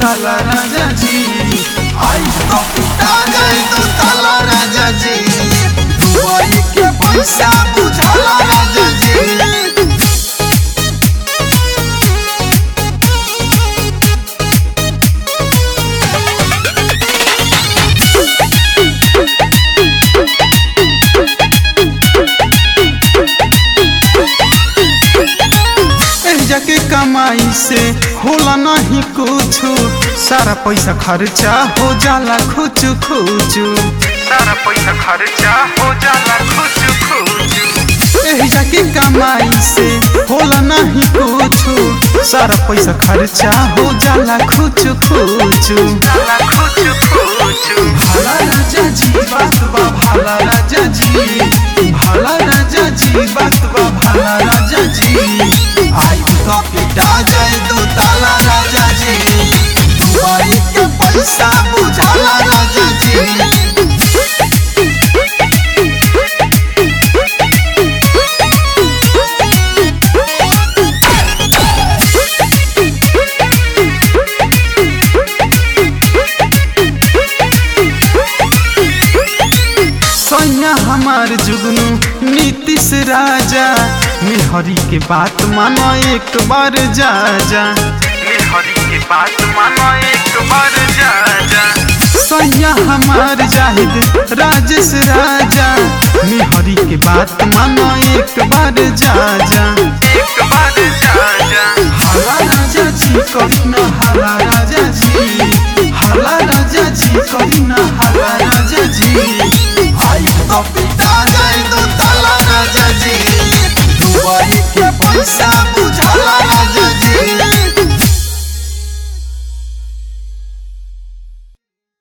ताला राजा जी आई तो पिटा जाए दो ताला राजा जी दुबई के पैसा बुझाला राजा जी एहिजा के कमाई से होला नहीं कुछ सारा पैसा खर्चा हो जाला खुच खुच सारा पैसा खर्चा हो जाला खुच खुच एहिजा के कमाई से होला नहीं कुछ सारा पैसा खर्चा हो जाला खुच खुच जाला खुच खुच भाला राजा जी बात बा भाला राजा जी भाला राजा जी बात बा भाला राजा जी आई तो पिटा जाए दो ताला राजा जी दुबई के पैसा बुझाला राजा जी सैया हमार जुगनू नीतीश राजा मेहरी के बात मानो एक बार जा जा हरी के बात मानो एक बार जा जा सैया हमार जाहिद राजेश राजा मेहरी के बात मानो एक बार जा जा एक बार जा जा हाला राजा जी कभी न हाला राजा